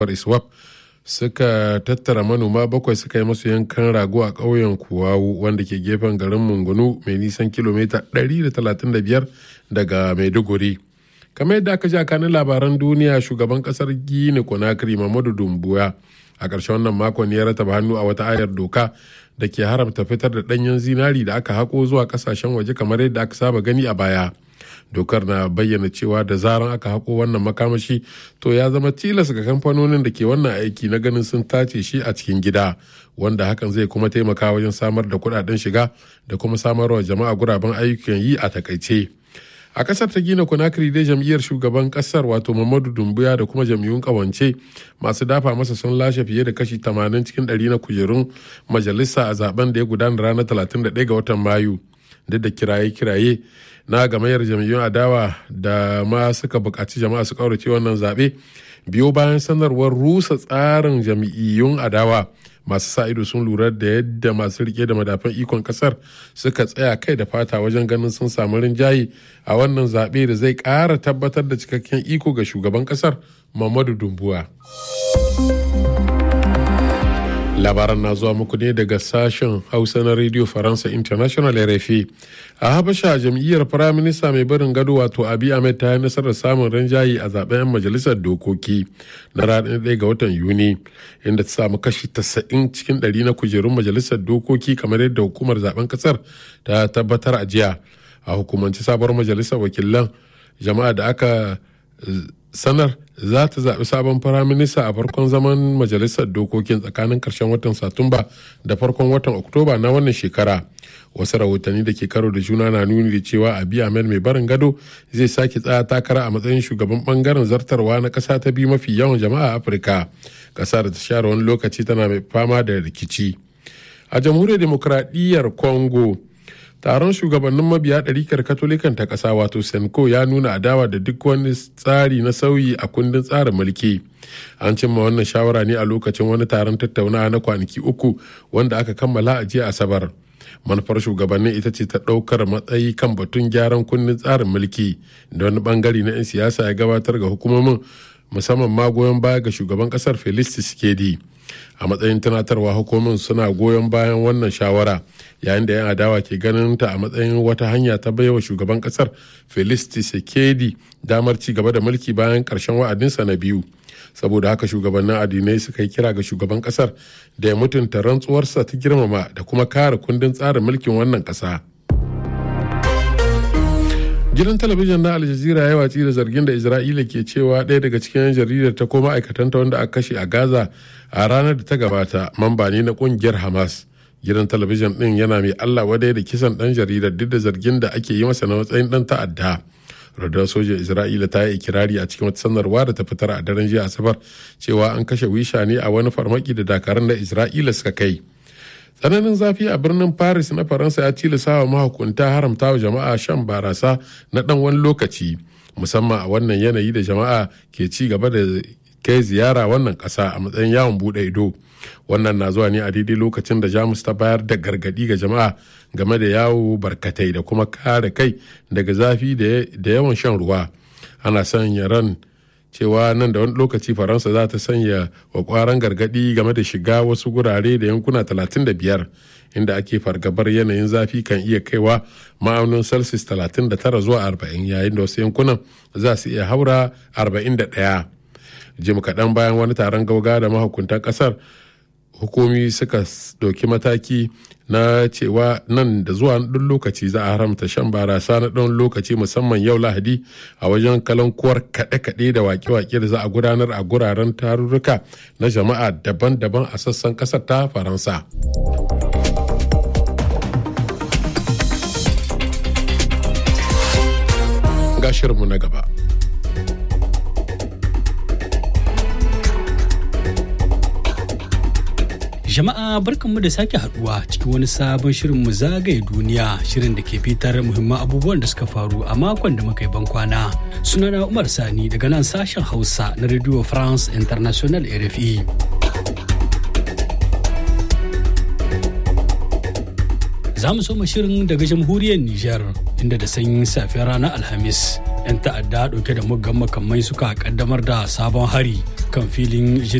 iswap suka tattara manoma bakwai suka yi masu yankan rago a ƙauyen kuwawu wanda ke gefen garin mungunu mai nisan kilomita 135 daga maiduguri kamar yadda aka ji a kanin labaran duniya shugaban kasar gini konakiri mamadu dumbuya a ƙarshen wannan makon ya rataba hannu a wata ayar doka da ke haramta fitar da ɗanyen zinari da aka haƙo zuwa ƙasashen waje kamar yadda aka saba gani a baya dokar na bayyana cewa da zaran aka haƙo wannan makamashi to ya zama tilas ga kamfanonin da ke wannan aiki na ganin sun tace shi a cikin gida wanda hakan zai kuma taimaka wajen samar da kuɗaɗen shiga da kuma samarwa jama'a guraben ayyukan yi a takaice. a kasar ta gina conakry dai jam'iyyar shugaban kasar wato mamadu dumbuya da kuma jam'iyyun kawance masu dafa masa sun lashe fiye da kashi 80 cikin 100 na kujerun majalisa a zaben da ya gudana ranar 31 ga watan mayu duk da kiraye-kiraye na gamayyar jam'iyyun adawa da ma suka buƙaci jama'a su kaurace wannan zaɓe biyo bayan sanarwar rusa tsarin jam'iyyun adawa masu sa ido sun lura da yadda masu rike da madafan ikon kasar suka tsaya kai da fata wajen ganin sun samu rinjaye a wannan zaɓe da zai ƙara tabbatar da cikakken iko ga shugaban kasar mamadu dumbuwa labaran na zuwa muku ne daga sashen hausa na radio faransa international rfi a habasha jam'iyyar firaminista mai barin gado wato abi ahmed ta yi nasarar samun rinjaye a zaben 'yan majalisar dokoki na ranar 1 ga watan yuni inda ta samu kashi 90 cikin 100 na kujerun majalisar dokoki kamar yadda hukumar zaben kasar ta tabbatar a jiya a hukumance sabuwar majalisar wakilan jama'a da aka sanar za ta zaɓi sabon firaminista a farkon zaman majalisar dokokin tsakanin ƙarshen watan satumba da farkon watan oktoba na wannan shekara wasu rahotanni da ke karo da juna na nuni da cewa abi ahmed mai barin gado zai sake tsaya takara a matsayin shugaban bangaren zartarwa na ƙasa ta biyu mafi yawan jama'a a afirka ƙasa da ta share wani lokaci tana mai fama da rikici a jamhuriyar demokradiyyar congo taron shugabannin mabiya ɗarikar katolikan ta ƙasa wato senko ya nuna adawa da duk wani tsari na sauyi a kundin tsarin mulki an cimma wannan shawara ne a lokacin wani taron tattaunawa na kwanaki uku wanda aka kammala a jiya asabar manufar shugabannin ita ce ta ɗaukar matsayi kan batun gyaran kundin tsarin mulki da wani bangare na 'yan siyasa ya gabatar ga hukumomin musamman ma goyon baya ga shugaban kasar felix tshisekedi a matsayin tunatarwa hukumomin suna goyon bayan wannan shawara yayin da 'yan adawa ke ganin ta a matsayin wata hanya ta baiwa shugaban kasar felix tshisekedi damar ci gaba da mulki bayan karshen wa'adinsa na biyu saboda haka shugabannin addinai suka yi kira ga shugaban kasar da ya mutunta rantsuwarsa ta girmama da kuma kare kundin tsarin mulkin wannan kasa. gidan talabijin na aljazira ya watsi da zargin da isra'ila ke cewa ɗaya daga cikin yan jaridar ta koma aikatanta wanda aka kashe a gaza a ranar da ta gabata mamba ne na ƙungiyar hamas gidan talabijin ɗin yana mai allah wadai da kisan ɗan jaridar duk da zargin da ake yi masa na matsayin ɗan ta'adda radar sojan isra'ila ta yi ikirari a cikin wata sanarwa da ta fitar a daren jiya asabar cewa an kashe wisha ne a wani farmaki da dakarun da isra'ila suka kai tsananin zafi a birnin paris na faransa ya tilasa wa mahukunta haramta wa jama'a shan barasa na dan wani lokaci musamman a wannan yanayi da jama'a ke ci gaba da kai ziyara wannan kasa a matsayin yawon bude ido wannan na zuwa ne a daidai lokacin da jamus ta bayar da gargadi ga jama'a game da yawo barkatai da kuma kare kai daga zafi da yawan shan ruwa ana sanya ran cewa nan da wani lokaci faransa za ta sanya kwakwaran gargadi game da shiga wasu gurare da yankuna 35 inda ake fargabar yanayin zafi kan iya kaiwa ma'aunin celsius 39 zuwa 40 yayin da wasu yankunan za su iya haura 41 jim kaɗan bayan wani taron gauga da mahukuntan ƙasar hukumi suka ɗauki mataki na cewa nan da zuwa ɗan lokaci za a haramta shan barasa na ɗan lokaci musamman yau lahadi a wajen kalankuwar kaɗe-kaɗe da wake-wake da za a gudanar a guraren tarurruka na jama'a daban-daban a sassan ƙasar ta faransa ga shirinmu na gaba Jama'a barkanmu da sake haduwa cikin wani sabon shirin mu zagaye duniya shirin da ke fitar muhimman abubuwan da suka faru a makon da muka yi bankwana. Sunana Umar Sani daga nan sashen Hausa na Radio France International RFI. Za mu soma shirin daga jamhuriyar Nijar inda da sanyin safiyar ranar Alhamis 'yan ta'adda dauke da muggan makamai suka kaddamar da sabon hari kan filin